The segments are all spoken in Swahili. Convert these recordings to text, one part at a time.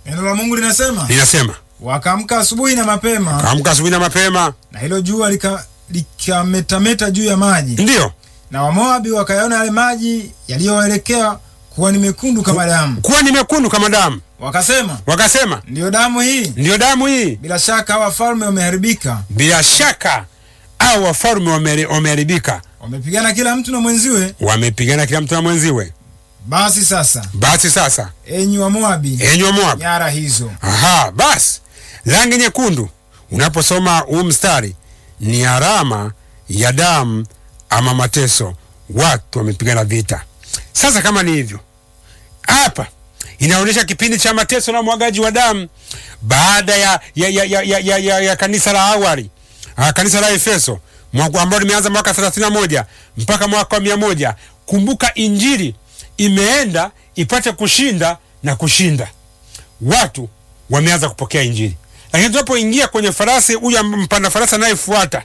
Neno la Mungu linasema linasema wakaamka asubuhi na mapema, kaamka asubuhi na mapema, na hilo jua lika- likametameta juu ya maji, ndiyo na Wamoabi wakayaona yale maji yaliyoelekea kuwa ni mekundu kama damu, kuwa ni mekundu kama damu. wakasema, Wakasema ndiyo damu hii. ndiyo damu hii. Bila shaka hawa wafalme wameharibika, Bila shaka au wafalme wameri- wameharibika, wamepigana kila mtu na mwenziwe. wamepigana kila mtu na mwenziwe. Basi sasa, Basi sasa, enyi Wamoabi, enyi wa Moabu, nyara hizo aha, basi rangi nyekundu unaposoma huu mstari ni alama ya damu ama mateso, watu wamepigana vita. Sasa kama ni hivyo, hapa inaonyesha kipindi cha mateso na mwagaji wa damu baada ya, ya, ya, ya, ya, ya, ya, ya kanisa la awali ah, kanisa la Efeso mwaka ambao limeanza mwaka 31 mpaka mwaka wa mia moja. Kumbuka injili imeenda ipate kushinda na kushinda, watu wameanza kupokea injili, lakini tunapoingia kwenye farasi, huyu mpanda farasi anayefuata,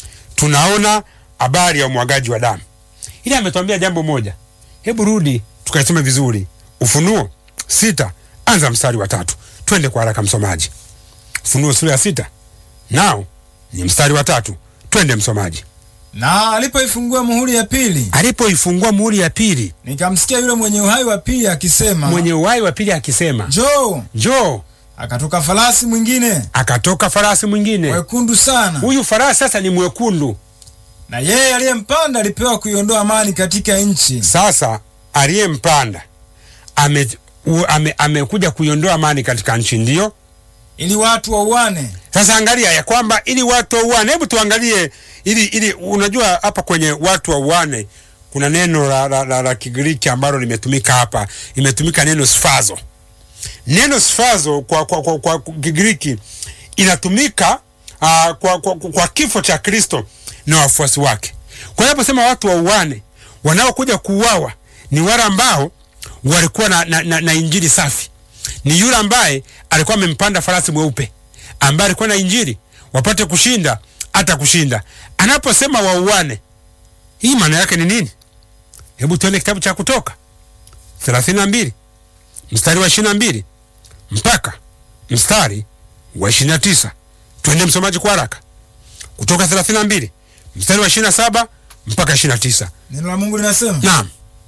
tunaona habari ya umwagaji wa damu. Ili ametuambia jambo moja, hebu rudi tukaisome vizuri. Ufunuo sita anza mstari wa tatu. Twende kwa haraka msomaji. Ufunuo sura ya sita nao ni mstari wa tatu. Twende msomaji. na alipoifungua muhuri ya pili, Alipoifungua muhuri ya pili, nikamsikia yule mwenye uhai wa pili akisema, mwenye uhai wa pili akisema, njoo. njoo. Akatoka farasi mwingine Akatoka farasi mwingine. mwekundu sana, Huyu farasi sasa ni mwekundu. na yeye aliyempanda alipewa kuiondoa amani katika nchi, Sasa aliyempanda ame, u- ame, amekuja kuiondoa amani katika nchi, ndiyo ili watu wauane. Sasa angalia ya kwamba ili watu wauane, hebu tuangalie ili ili, unajua hapa kwenye watu wauane kuna neno la, la, la, la Kigiriki ambalo limetumika hapa, imetumika neno sfazo. Neno sfazo kwa, kwa, kwa, kwa Kigiriki inatumika uh, kwa, kwa, kwa kifo cha Kristo na wafuasi wake. Kwa hiyo naposema watu wauane, wanaokuja kuuawa ni wale ambao walikuwa na, na, na, na injili safi ni yule ambaye alikuwa amempanda farasi mweupe ambaye alikuwa na injili wapate kushinda hata kushinda. Anaposema wauane, hii maana yake ni nini? Hebu tuende kitabu cha Kutoka thelathini na mbili mstari wa ishirini na mbili mpaka mstari wa ishirini na tisa Twende msomaji kwa haraka. Kutoka thelathini na mbili mstari wa ishirini na saba mpaka ishirini na tisa Neno la Mungu linasema, Naam,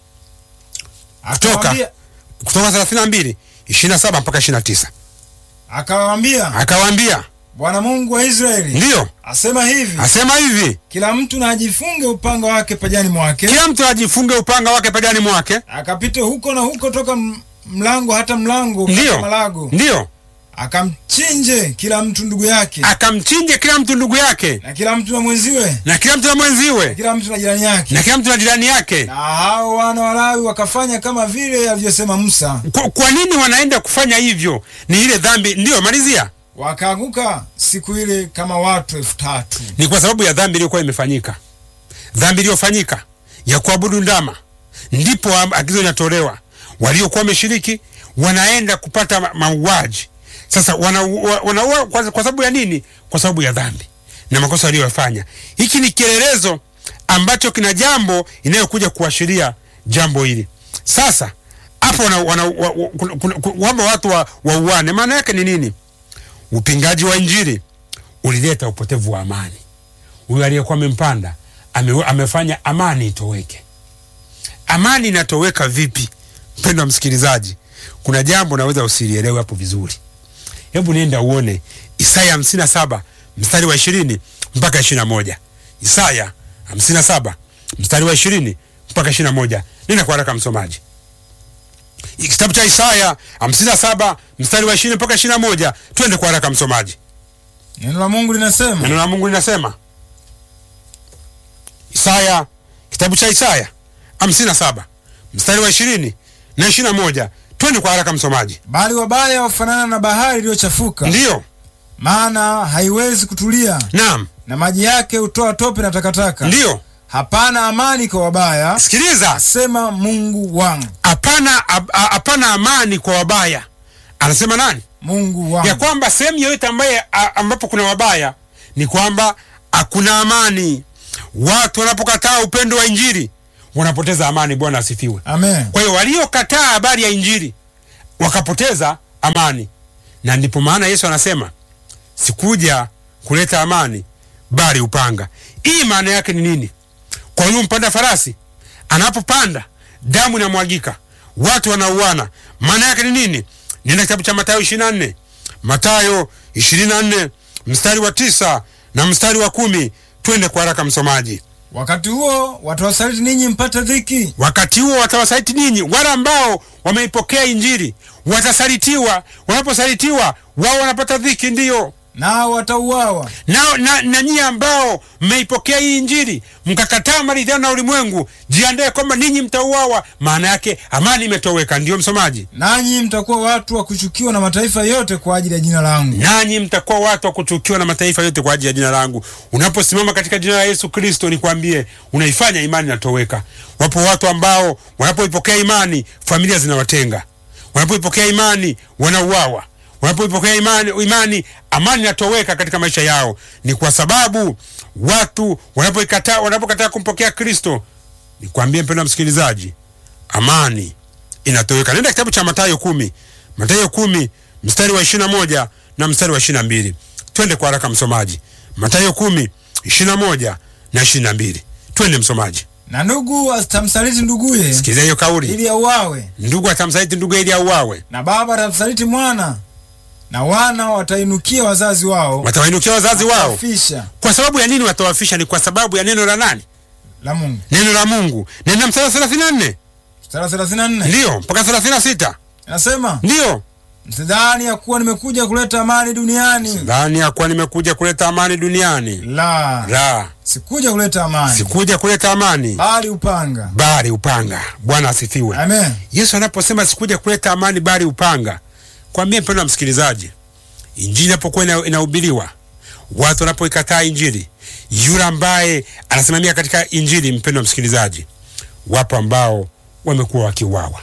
Kutoka. akawaambia kutoka thelathini na mbili ishirini na saba mpaka ishirini na tisa akawaambia, akawaambia Bwana Mungu wa Israeli ndiyo asema hivi, asema hivi kila mtu na ajifunge upanga wake pajani mwake, kila mtu ajifunge upanga wake pajani mwake. akapite huko na huko toka m- mlango hata mlango Ndiyo. kama malago, Ndiyo, akamchinje kila mtu ndugu yake, akamchinje kila mtu ndugu yake na kila mtu na mwenziwe, na kila mtu na na mwenziwe kila mtu na jirani yake. na kila mtu na jirani yake. Na hao wana wa Lawi wakafanya kama vile alivyosema Musa, Kwa, kwa nini wanaenda kufanya hivyo? Ni ile dhambi. Ndiyo, malizia. wakaanguka siku ile kama watu elfu tatu. Ni kwa sababu ya dhambi iliyokuwa imefanyika, dhambi iliyofanyika ya kuabudu ndama, ndipo am- agizo linatolewa. Waliokuwa wameshiriki wanaenda kupata ma- mauaji. Sasa wanaua wana kwa, kwa sababu ya nini? Kwa sababu ya dhambi na makosa waliyofanya. Hiki ni kielelezo ambacho kina jambo inayokuja kuashiria jambo hili. Sasa hapo wana, wana, wa, wa, kuna- kuna- kuna- kwamba watu wa, wauane, maana yake ni nini? Upingaji wa Injili ulileta upotevu wa amani. Huyu aliyekuwa amempanda ame, amefanya amani itoweke. Amani inatoweka vipi? Mpendwa msikilizaji, kuna jambo naweza usilielewe hapo vizuri. Hebu nenda uone Isaya hamsini na saba mstari wa ishirini mpaka ishirini na moja Isaya hamsini na saba mstari wa ishirini mpaka ishirini na moja Nenda kwa haraka msomaji, kitabu cha Isaya hamsini na saba mstari wa ishirini mpaka ishirini na moja Twende kwa haraka msomaji. Neno la Mungu linasema, Neno la Mungu linasema Isaya, kitabu cha Isaya hamsini na saba mstari wa ishirini na ishirini na moja Twende kwa haraka msomaji. bali wabaya wafanana na bahari iliyochafuka, Ndiyo, maana haiwezi kutulia, naam, na maji yake hutoa tope na takataka. ndiyo. Hapana amani kwa wabaya, Sikiliza, asema Mungu wangu. hapana hap- hapana amani kwa wabaya. Anasema nani? Mungu wangu. Ya kwamba sehemu yoyote ambaye a- ambapo kuna wabaya ni kwamba hakuna amani. Watu wanapokataa upendo wa Injili wanapoteza amani. Bwana asifiwe. Amen. Kwa hiyo waliokataa habari ya Injili wakapoteza amani. na ndipo maana Yesu anasema sikuja kuleta amani bali upanga. Hii maana yake ni nini? Kwa hiyo mpanda farasi anapopanda damu inamwagika, watu wanauana. Maana yake ni nini? Nenda kitabu cha Mathayo 24, Mathayo 24 mstari wa tisa na mstari wa kumi. Twende kwa haraka, msomaji. Wakati huo watawasaliti ninyi mpate dhiki, Wakati huo watawasaliti ninyi, wale ambao wameipokea Injili watasalitiwa. Wanaposalitiwa wao wanapata dhiki, ndiyo nao watauawa. na, na, na nyie ambao mmeipokea hii Injili mkakataa maridhiano na ulimwengu, jiandae kwamba ninyi mtauawa. Maana yake amani imetoweka. Ndiyo msomaji, Nanyi mtakuwa watu wa kuchukiwa na mataifa yote kwa ajili ya jina langu. nanyi mtakuwa watu wa kuchukiwa na mataifa yote kwa ajili ya jina langu. Unaposimama katika jina la Yesu Kristo, nikwambie, unaifanya imani inatoweka. Wapo watu ambao wanapoipokea imani familia zinawatenga, wanapoipokea imani wanauawa, wanapoipokea imani, imani amani inatoweka katika maisha yao. Ni kwa sababu watu wanapoikataa, wanapokataa kumpokea Kristo. Nikwambie mpendwa msikilizaji, amani inatoweka. Nenda kitabu cha Mathayo kumi, Mathayo kumi mstari wa ishirini na moja na mstari wa ishirini na mbili. Twende kwa haraka msomaji, Mathayo kumi ishirini na moja na ishirini na mbili. Twende msomaji, Na ndugu asitamsaliti nduguye sikiliza hiyo kauli. ili auawe, Ndugu atamsaliti ndugu ili auawe, na baba atamsaliti mwana, na wana watainukia wazazi wao watawainukia wazazi wao. watawafisha Kwa sababu ya nini watawafisha? Ni kwa sababu ya neno la nani? la Mungu. Neno la Mungu. Nenda mstari wa thelathini na nne Mstari thelathini na nne ndiyo mpaka thelathini na sita inasema ndiyo msidhani ya kuwa nimekuja kuleta amani duniani, dhani ya kuwa nimekuja kuleta amani duniani. la La, sikuja kuleta amani, sikuja kuleta amani bali upanga. bali upanga. Bwana asifiwe. Amen. Yesu anaposema sikuja kuleta amani bali upanga, kwambie mpendwa msikilizaji, injili inapokuwa ina- inahubiriwa, watu wanapoikataa injili, yule ambaye anasimamia katika injili, mpendwa msikilizaji, wapo ambao wamekuwa wakiuawa,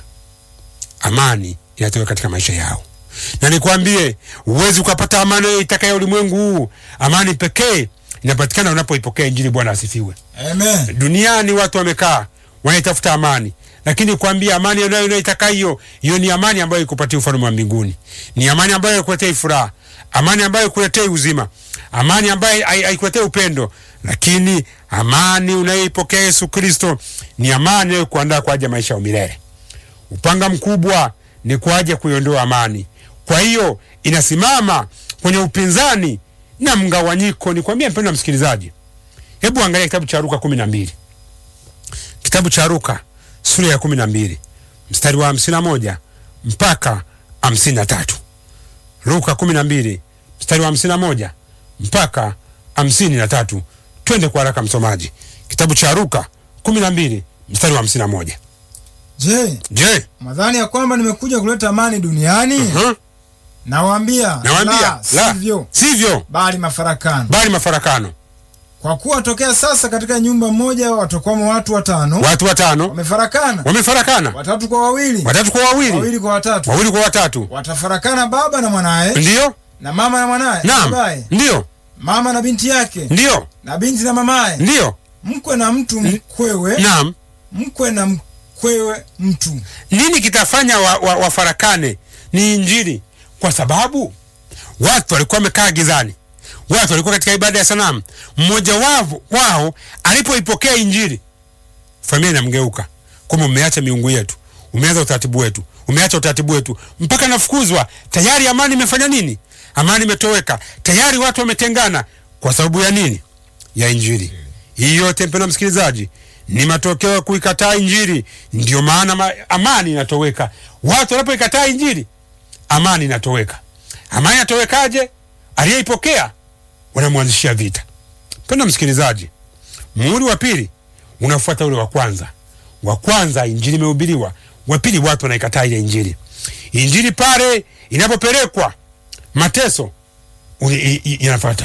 amani inatoka katika maisha yao. Na nikwambie, huwezi ukapata amani itakayo ulimwengu huu. Amani pekee inapatikana unapoipokea injili. Bwana asifiwe. Amen. Duniani watu wamekaa wanaitafuta amani, lakini kuambia amani unayo unaitaka hiyo hiyo ni amani ambayo ikupatia ufalme wa mbinguni, ni amani ambayo ikuletei furaha, amani ambayo ikuletei uzima, amani ambayo hai- haikuletei upendo. Lakini amani unayoipokea Yesu Kristo ni amani inayokuandaa kwa ajili ya maisha ya milele. Upanga mkubwa ni kwa ajili ya kuiondoa amani. Kwa hiyo inasimama kwenye upinzani na mgawanyiko. Nikwambie mpendwa msikilizaji, hebu angalia kitabu cha Luka kumi na mbili kitabu cha Luka sura ya kumi na mbili mstari wa hamsini na moja mpaka hamsini na tatu Luka kumi na mbili mstari wa hamsini na moja mpaka hamsini na tatu Twende kwa haraka msomaji, kitabu cha Luka kumi na mbili mstari wa hamsini na moja Je, Je, madhani ya kwamba nimekuja kuleta amani duniani? huh? Nawaambia, Nawaambia la, la, sivyo, sivyo, bali mafarakano. bali mafarakano. Kwa kuwa tokea sasa katika nyumba moja watakwamo watu watano Watu watano wamefarakana, wamefarakana, watatu kwa wawili, watatu kwa wawili, wawili kwa watatu. wawili kwa watatu, Watafarakana baba na mwanaye, ndiyo, na mama na mwanaye, na naam, babaye, ndiyo, mama na binti yake, ndiyo, na binti na mamaye, ndiyo, mkwe na mtu mkwewe, naam. mkwe na mkwewe mtu. Nini kitafanya wa, wa, wafarakane? Ni Injili, kwa sababu watu walikuwa wamekaa gizani, watu walikuwa katika ibada ya sanamu. Mmoja wao wao alipoipokea Injili, familia inamgeuka kwamba umeacha miungu yetu, umeanza utaratibu wetu, umeacha utaratibu wetu, mpaka nafukuzwa. Tayari amani imefanya nini? Amani imetoweka tayari, watu wametengana. Kwa sababu ya nini? Ya Injili. Hii yote mpendwa msikilizaji, ni matokeo ya kuikataa Injili. Ndio maana ma, amani inatoweka. Watu wanapoikataa Injili, amani inatoweka. Amani inatowekaje? Aliyeipokea wanamwanzishia vita. Mpendwa msikilizaji, muhuri wa pili unafuata ule wa kwanza. Wa kwanza injili imehubiriwa, wa pili watu wanaikataa ile injili. Injili pale inapopelekwa mateso uli- i- i- inafuata.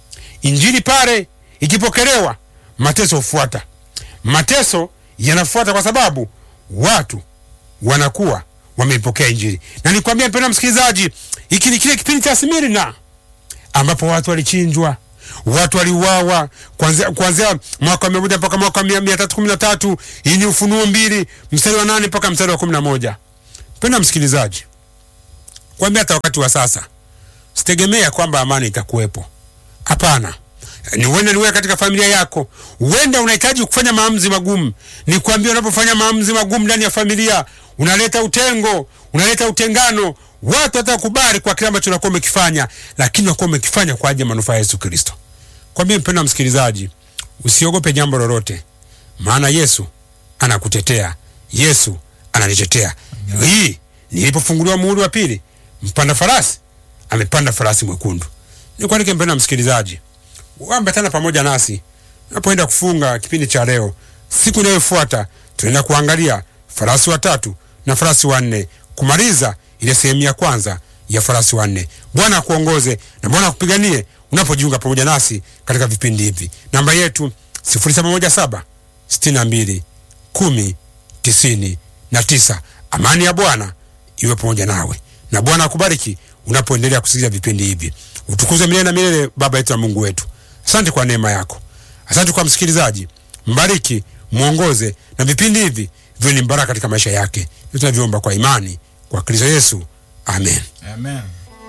Injili pale ikipokelewa mateso hufuata. Mateso yanafuata kwa sababu watu wanakuwa wameipokea injili. Na nikwambia mpendwa msikilizaji, hiki ni kile kipindi cha Smirna ambapo watu walichinjwa, watu waliuawa kuanzia kuanzia mwaka wa mia moja mpaka mwaka wa mia, mia tatu kumi na tatu. Hii ni Ufunuo mbili mstari wa nane mpaka mstari wa kumi na moja. Mpendwa msikilizaji, kwambia hata wakati wa sasa sitegemea kwamba amani itakuwepo. Hapana, ni huenda niwe katika familia yako, huenda unahitaji kufanya maamuzi magumu. Ni kuambia, unapofanya maamuzi magumu ndani ya familia unaleta utengo, unaleta utengano. Watu watakubali kwa kile ambacho unakuwa umekifanya, lakini unakuwa umekifanya kwa ajili ya manufaa ya Yesu Kristo. Kwa mimi, mpendwa msikilizaji, usiogope jambo lolote, maana Yesu anakutetea, Yesu ananitetea. Hii nilipofunguliwa muhuri wa pili, mpanda farasi amepanda farasi mwekundu. Nikualike mpendwa msikilizaji, uambatana pamoja nasi unapoenda kufunga kipindi cha leo. Siku inayofuata tunaenda kuangalia farasi watatu na farasi wanne, kumaliza ile sehemu ya kwanza ya farasi wanne. Bwana akuongoze na Bwana akupiganie unapojiunga pamoja nasi katika vipindi hivi. Namba yetu 0717 62 10 tisini na tisa. Amani ya Bwana iwe pamoja nawe na Bwana akubariki unapoendelea kusikiliza vipindi hivi. Utukuzwe milele na milele, Baba yetu na Mungu wetu. Asante kwa neema yako, asante kwa msikilizaji. Mbariki, mwongoze na vipindi hivi viwe ni baraka katika maisha yake. Tunavyoomba kwa imani kwa Kristo Yesu, amen. Amen.